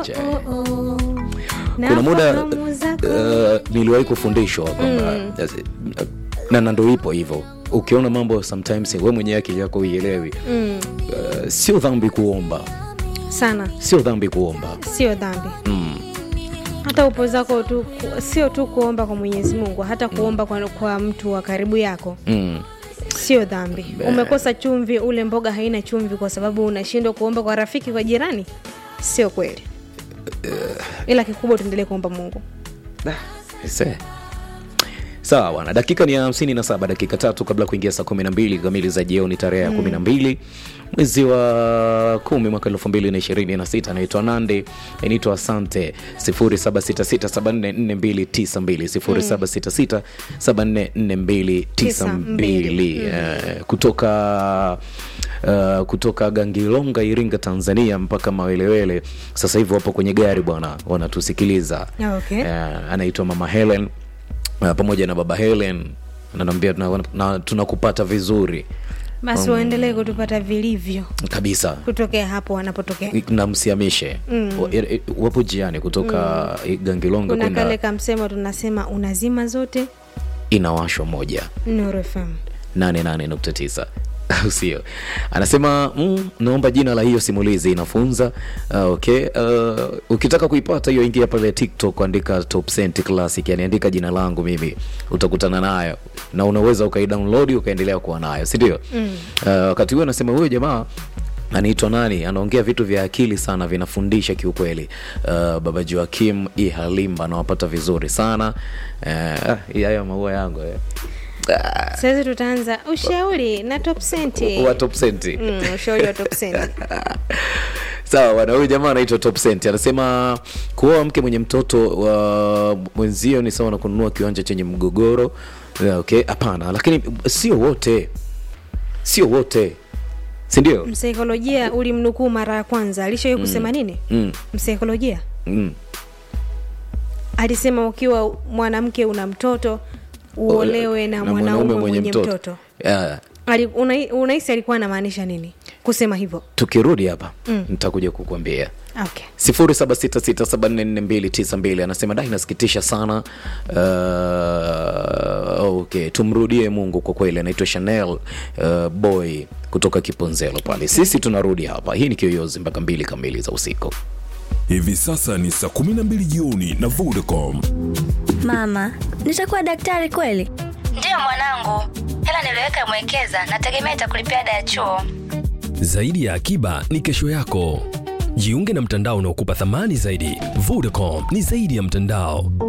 Acha. kuna muda uh, niliwahi kufundishwa kwamba uh, na na ndo ipo hivyo ukiona mambo sometimes we mwenyewe akili yako uielewi mm, uh, sio dhambi kuomba sana sio dhambi kuomba sio dhambi mm. hata upo zako tu ku- sio tu kuomba kwa mwenyezi mungu hata kuomba kwa, kwa mtu wa karibu yako Mm. sio dhambi umekosa chumvi ule mboga haina chumvi kwa sababu unashindwa kuomba kwa rafiki kwa jirani sio kweli ila kikubwa tuendelee kuomba mungu Ise. sawa bwana dakika ni hamsini na saba dakika tatu kabla ya kuingia saa kumi na mbili kamili za jioni tarehe ya kumi na mbili mwezi wa kumi mwaka elfu mbili na ishirini na sita naitwa nande inaitwa asante sifuri saba sita sita saba nne nne mbili tisa mbili sifuri saba sita sita saba nne nne mbili tisa mbili Eh, kutoka Uh, kutoka gangilonga iringa tanzania mpaka mawelewele sasa hivi wapo kwenye gari bwana wanatusikiliza okay. uh, anaitwa mama helen uh, pamoja na baba helen ananiambia tuna- na- tunakupata vizuri basi waendelee kutupata vilivyo kabisa kutokea hapo wanapotokea na msiamishe Wa- e- e- wapo jiani kutoka mm. gangilonga kuna kwenda kale kamsemo tunasema unazima zote inawashwa moja Nuru FM 88.9 au sio anasema mm, naomba jina la hiyo simulizi inafunza uh, okay uh, ukitaka kuipata hiyo ingia pale tiktok andika top Cent classic yani andika jina langu mimi utakutana nayo na unaweza ukaidownload ukaendelea kuwa nayo sindio mm. uh, wakati huo anasema huyo jamaa anaitwa nani anaongea vitu vya akili sana vinafundisha kiukweli uh, baba joakim i halimba anawapata vizuri sana uh, hii hayo maua yangu eh. sasa tutaanza ushauri na top senti wa top senti mm, ushauri wa top senti sawa bwana huyu jamaa anaitwa top Cent. anasema kuoa mke mwenye mtoto wa mwenzio ni sawa na kununua kiwanja chenye mgogoro Yeah, okay hapana lakini sio wote sio wote sindio msaikolojia ulimnukuu mara ya kwanza alishawai kusema nini mm, msaikolojia mm. alisema ukiwa mwanamke una mtoto uolewe na, mwanaume mwenye, mtoto, Yeah. Ali- unai- unahisi alikuwa anamaanisha nini kusema hivyo tukirudi hapa mm. nitakuja kukuambia okay. 0766744292 anasema da inasikitisha sana uh, okay tumrudie mungu kwa kweli anaitwa chanel uh, boy kutoka kiponzelo pale sisi tunarudi hapa hii ni kiyoyozi mpaka mbili kamili za usiku Hivi sasa ni saa 12 jioni na Vodacom. Mama, nitakuwa daktari kweli? Ndiyo mwanangu, hela niliweka mwekeza, nategemea itakulipia ada ya chuo. Zaidi ya akiba ni kesho yako. Jiunge na mtandao unaokupa thamani zaidi. Vodacom ni zaidi ya mtandao.